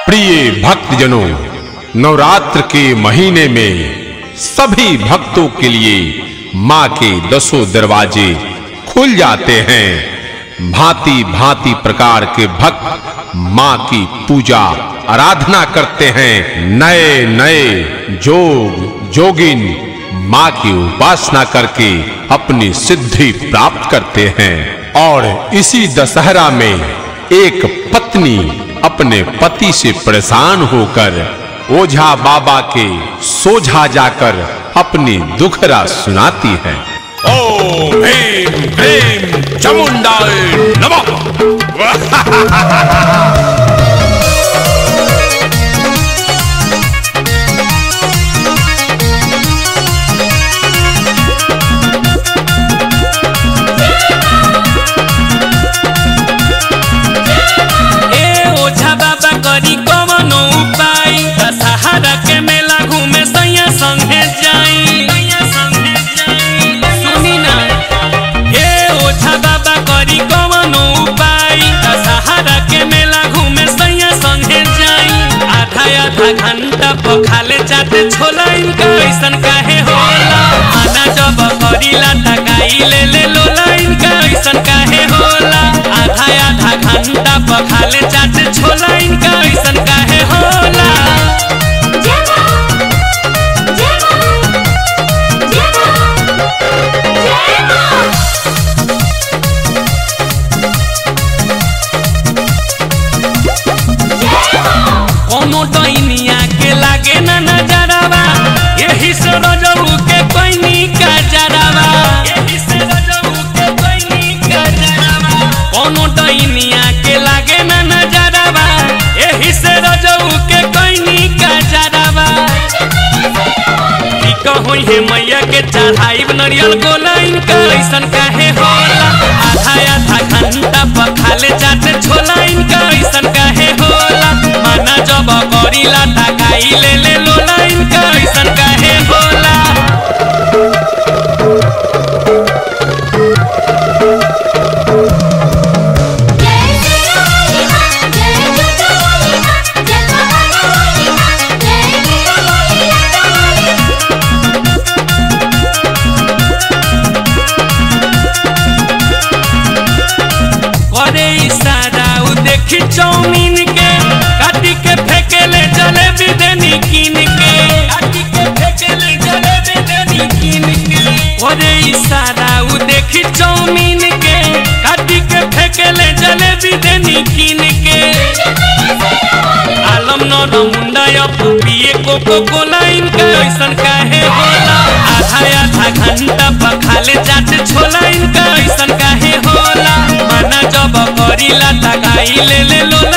प्रिय भक्तजनों नवरात्र के महीने में सभी भक्तों के लिए मां के दसों दरवाजे खुल जाते हैं भांति भांति प्रकार के भक्त मां की पूजा आराधना करते हैं नए नए जोग जोगिन मां की उपासना करके अपनी सिद्धि प्राप्त करते हैं और इसी दशहरा में एक पत्नी अपने पति से परेशान होकर ओझा बाबा के सोझा जाकर अपनी दुखरा सुनाती है ओम ह्रीम क्लीम चामुंडाय नमः ए ओझा बाबा करी कवनो उपाय दशहरा के मेला घूमे सैया संगे जाई सुनी ना ए ओझा बाबा करी कवनो उपाय दशहरा के मेला घूमे सैया संगे जाई आधा आधा घंटा पखाले जाते छोला इनका ऐसन काहे होला आना जब करीला तकाई ले ले लोला इनका ऐसन काहे होला आधा आधा घंटा पखाले जाते छोला इनका ऐसन काहे होला कोनो डैनिया के लागे ना नजरवा यही से रजऊ के कोइनी का जरवा यही से रजऊ के कोइनी का जरवा कोनो डैनिया के लागे ना नजरवा यही से रजऊ के कोइनी का जरवा ठीक होई हे मैया के चढ़ाई नरियल गोलाइन का ऐसन काहे होला आधा आधा घंटा पखाले जाते छोला इनका ऐसन काहे होला माना जब करीला तकाई ले ले लोला इनका ऐसन काहे होला करे इशारा उ देखी चौमीन के काटी के फेंकेले जलेबी देनी कीन के काटी के फेंकेले जलेबी देनी कीन के करे इशारा उ देखी चौमीन के काटी के फेंकेले जलेबी देनी कीन के आलम नर मुंडा अपू पिए कोको कोला इनका ऐसन काहे होला आधा आधा घंटा पखाले जाते छोला इनका ऐसन काहे होला माना जब करीला तकाई ले ले लोला